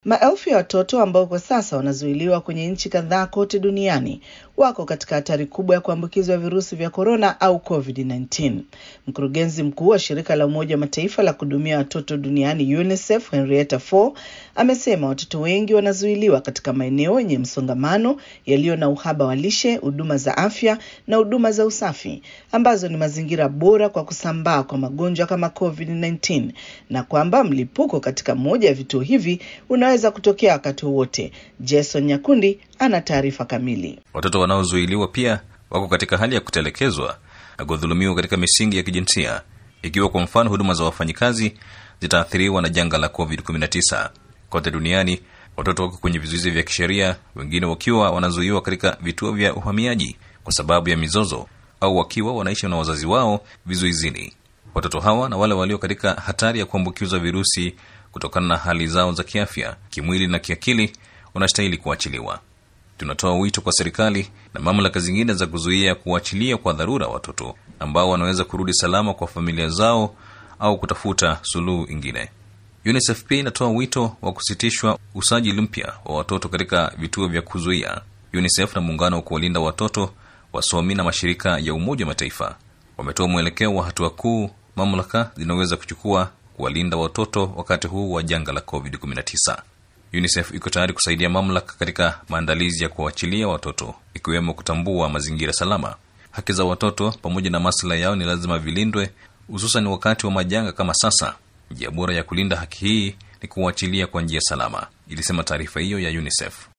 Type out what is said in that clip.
Maelfu ya watoto ambao kwa sasa wanazuiliwa kwenye nchi kadhaa kote duniani wako katika hatari kubwa ya kuambukizwa virusi vya korona au COVID-19. Mkurugenzi mkuu wa shirika la Umoja wa Mataifa la kuhudumia watoto duniani UNICEF, Henrietta Fore amesema watoto wengi wanazuiliwa katika maeneo yenye msongamano, yaliyo na uhaba wa lishe, huduma za afya na huduma za usafi, ambazo ni mazingira bora kwa kusambaa kwa magonjwa kama COVID-19, na kwamba mlipuko katika moja ya vituo hivi unaweza kutokea wakati wowote. Jason Nyakundi ana taarifa kamili. Watoto wanaozuiliwa pia wako katika hali ya kutelekezwa na kudhulumiwa katika misingi ya kijinsia, ikiwa kwa mfano huduma za wafanyikazi zitaathiriwa na janga la COVID-19. Kote duniani watoto wako kwenye vizuizi vya kisheria, wengine wakiwa wanazuiwa katika vituo vya uhamiaji kwa sababu ya mizozo au wakiwa wanaishi na wazazi wao vizuizini. Watoto hawa na wale walio katika hatari ya kuambukizwa virusi kutokana na hali zao za kiafya, kimwili na kiakili wanastahili kuachiliwa. Tunatoa wito kwa serikali na mamlaka zingine za kuzuia kuachilia kwa dharura watoto ambao wanaweza kurudi salama kwa familia zao au kutafuta suluhu ingine. UNICEF pia inatoa wito wa kusitishwa usajili mpya wa watoto katika vituo vya kuzuia. UNICEF na muungano wa kuwalinda watoto, wasomi na mashirika ya Umoja wa Mataifa wametoa mwelekeo wa hatua kuu mamlaka zinaweza kuchukua kuwalinda watoto wakati huu wa janga la COVID-19. UNICEF iko tayari kusaidia mamlaka katika maandalizi ya kuachilia watoto, ikiwemo kutambua mazingira salama. Haki za watoto pamoja na maslahi yao ni lazima vilindwe, hususan wakati wa majanga kama sasa. Njia bora ya kulinda haki hii ni kuwaachilia kwa njia salama, ilisema taarifa hiyo ya UNICEF.